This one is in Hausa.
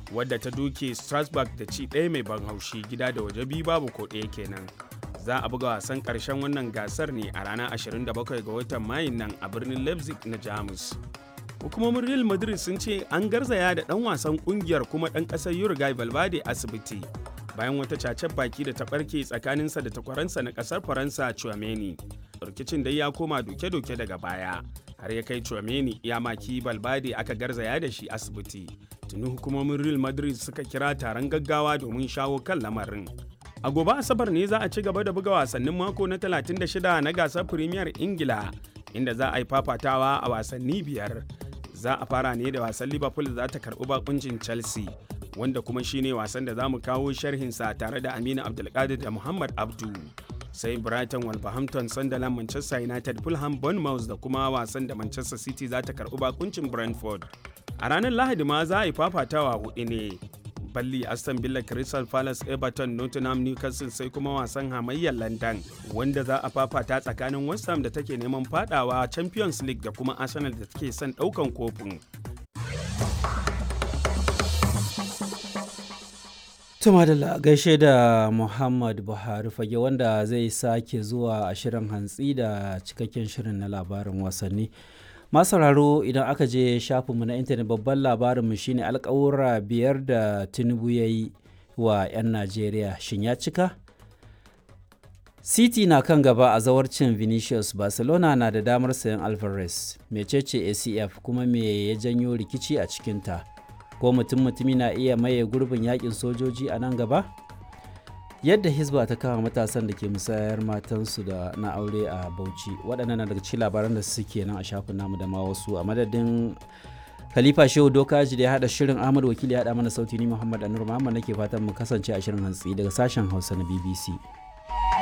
wadda ta duke strasbourg da ci ɗaya mai ban haushi gida da waje biyu babu ko ɗaya kenan za a buga wasan ƙarshen wannan gasar ne a ranar 27 ga watan mayun nan a birnin leipzig na jamus hukumomin real madrid sun ce an garzaya da ɗan wasan ƙungiyar kuma ɗan ƙasar uruguay valverde asibiti bayan wata cacen baki da ta ɓarke tsakaninsa da takwaransa na ƙasar faransa chouameni rikicin dai ya koma doke-doke daga baya har ya kai chouameni ya maki valverde aka garzaya da shi asibiti tuni hukumomin real madrid suka kira taron gaggawa domin shawo kan lamarin a gobe asabar ne za a ci gaba da buga wasannin mako na 36 na gasar premier ingila inda za a yi fafatawa a wasanni biyar za a fara ne da wasan liverpool za ta karbi bakuncin chelsea wanda kuma shine wasan da za mu kawo sharhinsa tare da aminu abdulkadir da muhammad abdu sai brighton wolverhampton sunderland manchester united fulham bournemouth da kuma wasan da manchester city za ta karbi bakuncin brentford a ranar lahadi ma za a yi fafatawa hudu ne balli aston villa crystal palace everton nottingham newcastle sai kuma wasan hamayyar london wanda za a fafata tsakanin west ham da take neman fadawa champions league da kuma arsenal da take son daukan kofin Tuma da gaishe da Muhammad Buhari fage wanda zai sake zuwa a shirin hantsi da cikakken shirin na labarin wasanni. Masararo idan aka je shafinmu na intanet babban labarinmu shine alkawura biyar da Tinubu ya yi wa 'yan Najeriya shin ya cika? City na kan gaba a zawarcin Vinicius Barcelona na da damar sayan Alvarez, mecece ACF kuma me ya janyo rikici a cikinta. ko mutum mutumi na iya maye gurbin yakin sojoji a nan gaba yadda hisba ta kama matasan da ke musayar matansu da na aure a bauchi waɗannan na daga cikin labaran da suke nan a shafin namu da ma wasu a madadin khalifa shehu dokaji da ya haɗa shirin ahmad wakili ya haɗa mana sauti ni muhammad anur muhammad nake fatan mu kasance a shirin hantsi daga sashen hausa na bbc